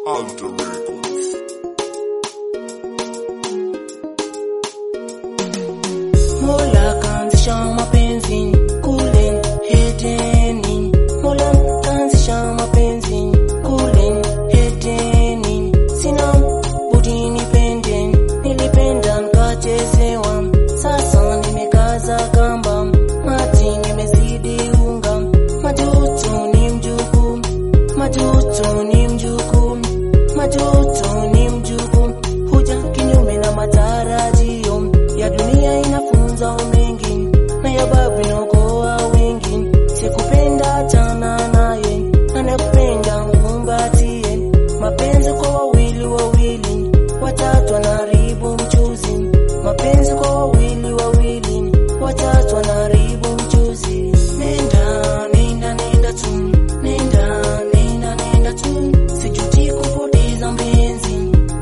Alter Records. Mola kaanzisha mapenzi kule Edeni. Mola kaanzisha mapenzi kule Edeni. Sina budi nipende, nilipenda nikachezewa. Sasa nimekaza kamba, mati nimezidi unga. Majuto ni mjukuu, majuto ni mjukuu, majuto ni mjukuu. Huja kinyume na matarajio ya dunia inafunza mengi na ya babu inaokoa wengi. Sikupenda achana naye, anakupenda mkumbatie. Mapenzi kwa wawili wawili, watatu anaharibu mchuzi. Mapenzi kwa wawili wawili, watatu anaharibu mchuzi. Nenda, nenda, nenda tu, nenda, nenda, nenda tu, sijuti kupoteza mpenzi.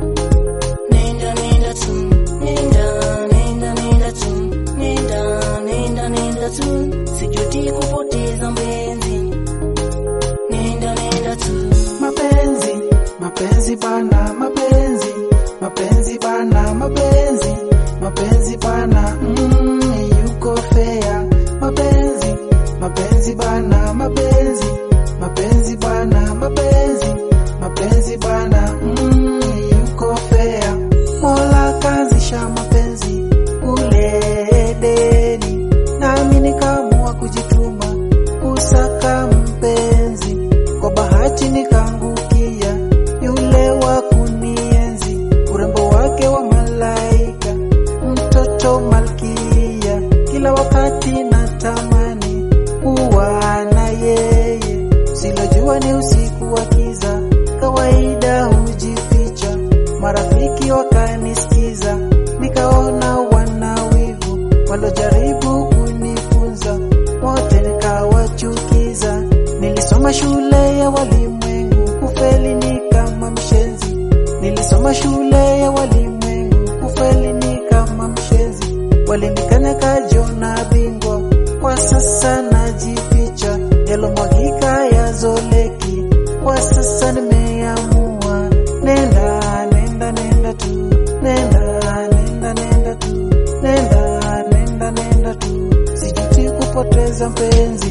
Nenda nenda tu, nenda nenda nenda tu, nenda nenda nenda tu, sijuti kupoteza mpenzi. Nenda nenda tu. mapenzi mapenzi bana mapenzi mapenzi bana mapenzi mapenzi bana mm, yuko fea mapenzi mapenzi bana mapenzi mapenzi bana mapenzi mapenzi bana mm, yuko fea mola kazisha mapenzi ule Edeni nami nikaamua kujituma kusaka mpenzi kwa bahati nikaangukia yule wa kunienzi, urembo wake wa malaika, mtoto malkia. Kila wakati natamani kuwa na yeye, silojua ni usiku wa kiza, kawaida hujificha. Marafiki wakanisikiza, nikaona wana wivu, walojaribu kunifunza wote nikawachukiza. Nilisoma shule ya walimwengu, kufeli ni kama mshenzi. Nilisoma shule ya walimwengu, kufeli ni kama mshenzi. Walinikana kajona bingwa, kwa sasa najificha. Yalomwagika yazoleki, kwa sasa nimeamua. Nenda, nenda, nenda tu, nenda, nenda, nenda tu, nenda, nenda, nenda tu, sijuti kupoteza mpenzi.